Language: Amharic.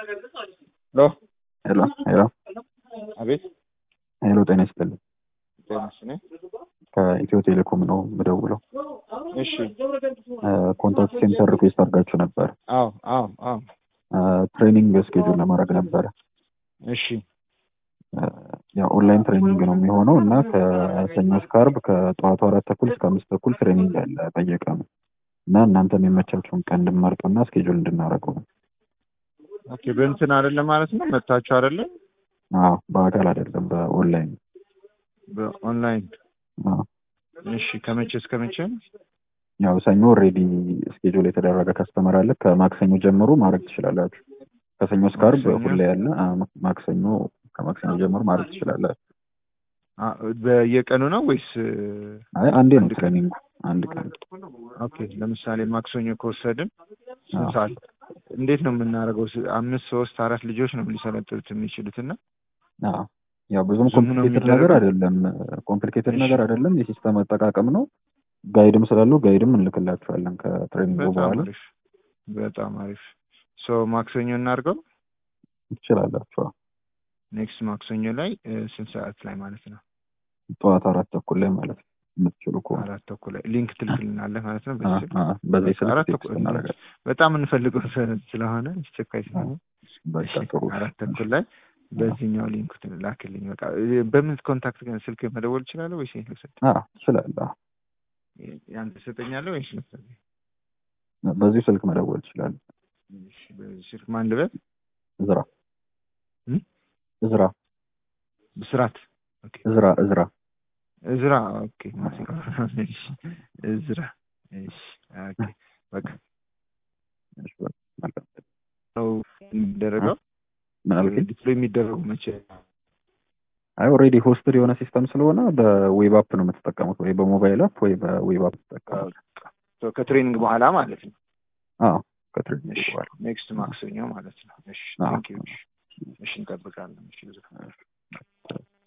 ሄሎ ሄሎ ሄሎ አቤት ሄሎ፣ ጤና ይስጥልኝ። ጤና ይስጥልኝ። ከኢትዮ ቴሌኮም ነው የምደውለው። እሺ ኮንታክት ሴንተር ሪኩዌስት አድርጋችሁ ነበር። አዎ አዎ አዎ ትሬኒንግ ስኬጁል ለማድረግ ነበረ። እሺ ያው ኦንላይን ትሬኒንግ ነው የሚሆነው እና ከሰኞ እስከ ዓርብ ከጠዋቱ አራት ተኩል እስከ አምስት ተኩል ትሬኒንግ አለ በየቀኑ እና እናንተም የመቻችሁን ቀን እንድንመርጡና ስኬጁል እንድናደርገው ነው። ኦኬ በእንትን አይደለም ማለት ነው መታችሁ አይደለም አዎ በአካል አይደለም በኦንላይን በኦንላይን አዎ። እሺ ከመቼ እስከ መቼ ያው ሰኞ ኦልሬዲ ስኬጁል የተደረገ ከስተመር አለ። ከማክሰኞ ጀምሮ ማድረግ ትችላላችሁ። ከሰኞ እስከ ዓርብ ማክሰኞ? ሁሌ ያለ አዎ፣ ማክሰኞ ከማክሰኞ ጀምሮ ማድረግ ትችላላችሁ። አ፣ በየቀኑ ነው ወይስ አይ አንዴ ነው አንድ ቀን? ትሬኒንጉ አንድ ቀን ኦኬ ለምሳሌ ማክሰኞ ከወሰድን ስንት አዎ። ሰዓት እንዴት ነው የምናደርገው ስ- አምስት ሶስት አራት ልጆች ነው ሊሰለጥኑት የሚችሉት እና አዎ ያው ብዙም ዙም ነው ኮምፕሊኬትድ ነገር የሚደረገው? አይደለም። ኮምፕሊኬትድ እሺ። ነገር አይደለም። የሲስተም አጠቃቀም ነው። ጋይድም ስላለው ጋይድም እንልክላችኋለን ከትሬኒንጉ በጣም በኋላ አሪፍ በጣም አሪፍ ሶ ማክሰኞ እናድርገው ትችላላችሁ። ኔክስት ማክሰኞ ላይ እ፣ ስንት ሰዓት ላይ ማለት ነው ጠዋት አራት ተኩል ላይ ማለት ነው የምትችሉ ከሆነ አራት ተኩል ላይ ሊንክ ትልክልናለህ ማለት ነው አ- በዚህ ስልክ? አ- በዚህ ስልክ አራት ቴክስት ተኩል እናደርጋለን። በጣም እንፈልገው ሰ- ስለሆነ አስቸኳይ ስለሆነ በቃ እሺ፣ ጥሩ አራት ተኩል ላይ በዚህኛው ሊንክ ላክልኝ። በቃ እ፣ በምን ኮንታክት ግን ስልክ መደወል እችላለሁ ወይስ ይሄን ልውሰድ? አዎ ትችላለህ። አዎ። ያንተ ትሰጠኛለህ ወይስ ልውሰድ? በዚህ ስልክ መደወል ትችላለህ። እሺ፣ በዚህ ስልክ ማን ልበል? እዝራ እም? እዝራ ብስራት ኦኬ። እዝራ እዝራ እዝራ ኦኬ። እሺ፣ እዝራ እሺ፣ ኦኬ። በቃ እሺ፣ በቃ መልካም። ነው የሚደረገው ምን አልከኝ? ዲፕሎይ የሚደረጉ መቼ? አይ ኦልሬዲ ሆስትድ የሆነ ሲስተም ስለሆነ በዌብ አፕ ነው የምትጠቀሙት፣ ወይ በሞባይል አፕ ወይ በዌብ አፕ ትጠቀሙት። በቃ ከትሬኒንግ በኋላ ማለት ነው። አዎ ከትሬኒንግ እሺ በኋላ ኔክስት ማክሰኞ ማለት ነው። እሺ አዎ። ቴንክ ዩ። እሺ እንጠብቃለን። እሺ